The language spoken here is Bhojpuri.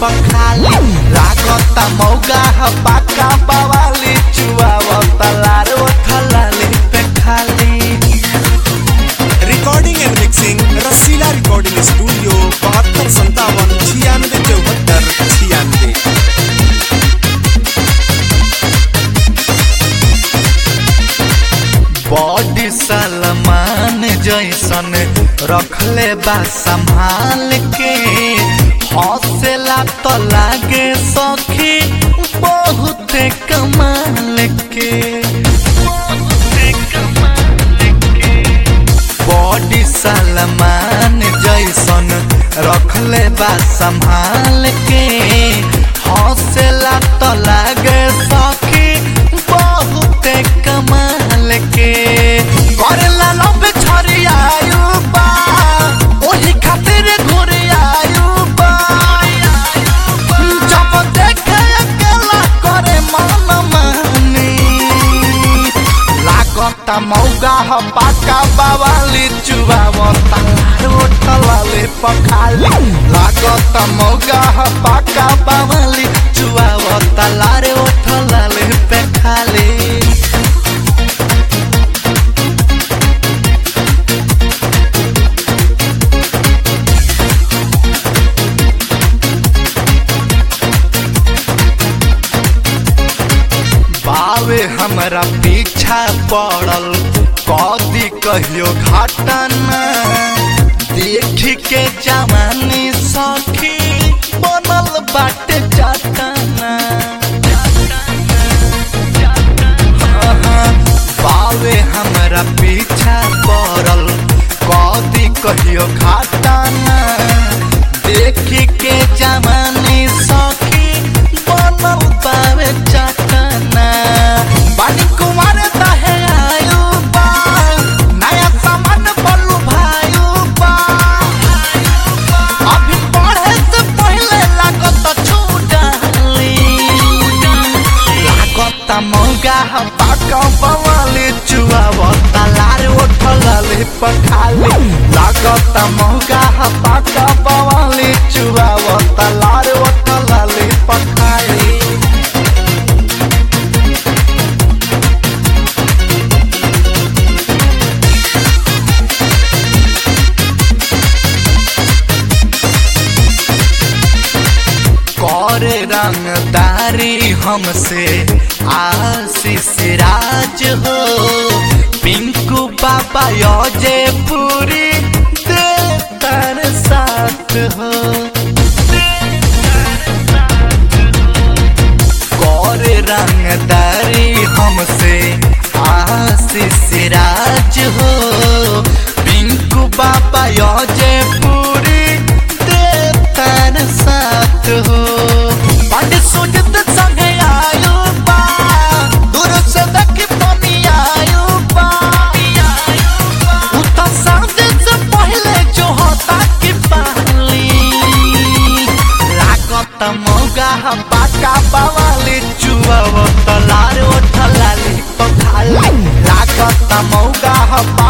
पखाली लागता मौगा ह पाका बवाली चुआवता लार ओठलाली पे खाली recording and mixing Rasila recording studio बहत्तर संतावन छियानवे चौहत्तर छियानवे बॉडी सलमान जैसन रखले बा संभाल के हौसला तो लागे सखी बहुत कमाल के बॉडी सलमान जैसन रखले बा संभाल के हौसला तो लागे सखी बहुत कमाल के करेला लब छरियायु बा ओही खातिर घुरियायु बा जब देखे अकेला करे मन मानी लागता मौगा ह पाका बावाली चुबावता रोटलाले पखाली लागता मौगा ह पाका बावाली चुबावता लारे ओठलाले पे खाली बावे हमरा पीछा पड़ल कदी कहियो घटना देख के जवानी सखी बनल बाटे चटना बावे हमरा पीछा पड़ल कदी कहियो घटना देख के जवानी सखी बनल बावे चटना बानी कुमार दहे आयु बा नया सामान बलू भायु बा अभी पढ़े से पहले लागत छूटाली लागत मौगा ह पाका बवाली चुआवता लार ओठलाली पखाली लागत मौगा ह पाका बवाली चुआवता लार ओठलाली पखाली करे रंगदारी हमसे आशीष राज हो पिंकू बाबा योजे पूरी देतर साथ हो करे रंगदारी हमसे आशीष राज हो पिंकू बाबा योजे पूरी देतर साथ हो पंडित सुजित संगे आयु बा दूर से देख पानी आयु बा उता सामने से पहले जो होता की पाली लागत मौगा ह पाका बवाली चुआवत लार ओठलाली पखाली लागत मौगा ह